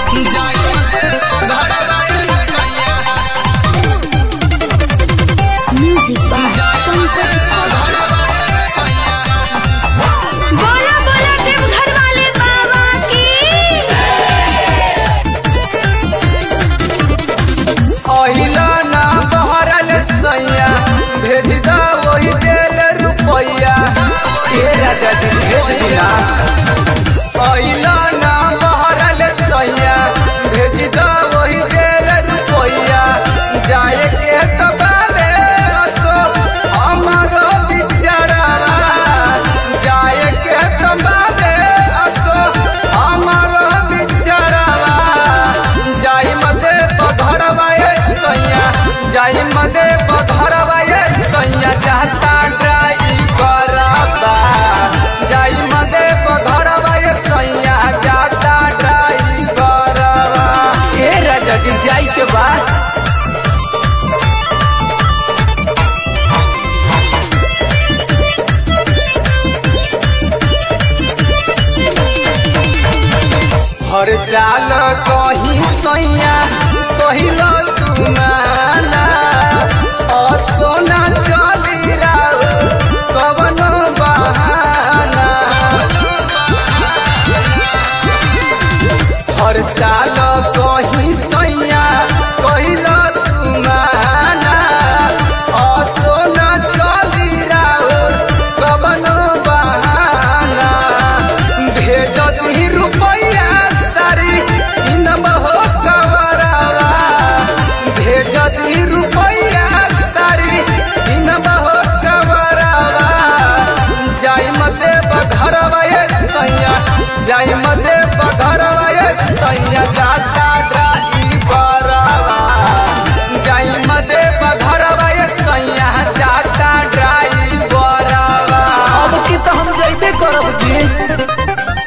music by Pankaj Kaushik बोला बोला देवघर वाले बाबा की अहिला ना बहरल सैया भेज दा वही जेल रुपैया ए राजा जी भेज दिया अहिला ना बहरल सैया भेज दा वही जेल रुपैया जाए के तबावे असो हमारो बिचारा जाए के तबावे असो हमारो बिचारा जाई मदे पधरवाए सैया जाई मदे पधरवाए सैया जाता ड्राइवर बा जाई मदे पधरवाए सैया जाता ड्राइवर बा ए राजा जी जाई के बाद हर साल कही सैया कहिलो तुम्हारा असोना चली राउ कवन बहाना हर साल कही सैया कहिलो तुम्हारा असोना चली राउ कवन बहाना भेज दी रुपैया सारी इन बहो कवरवा भेज दी रुपैया सारी इन बहो कवरवा जाई मते बघरवा ये सैया जाई मते बघरवा ये सैया जाता ड्राइवरवा जाई मते बघरवा ये सैया जाता ड्राइवरवा अब की तो हम जइबे करब जी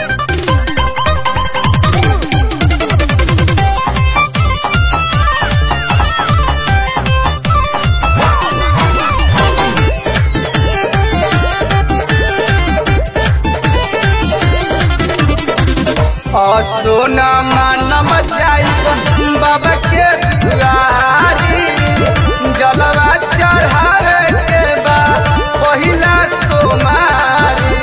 सोना मानम जाई बाबा के दुआरी जलवा चढ़ावे के बा पहिला सोमारी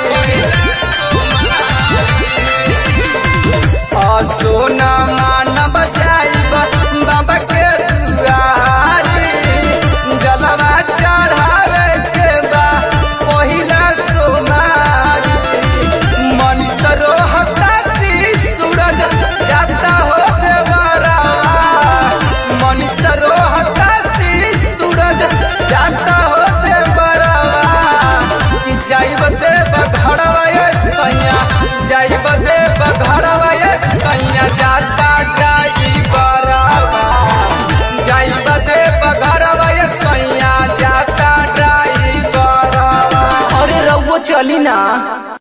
सोना मानम जाई बाबा के दुआरी जलवा चढ़ावे के बा पहिला सोमारी मनीष रोहता सी सूरज जाता हो देवरा मनीष रोहता सी सूरज जाता हो देवरा कि जाइब दे बघड़वा ये सैया जाइब दे बघड़वा ये सैया जाता ड्राइवरा जाइब दे बघड़वा ये सैया जाता ड्राइवरा अरे रउआ चली ना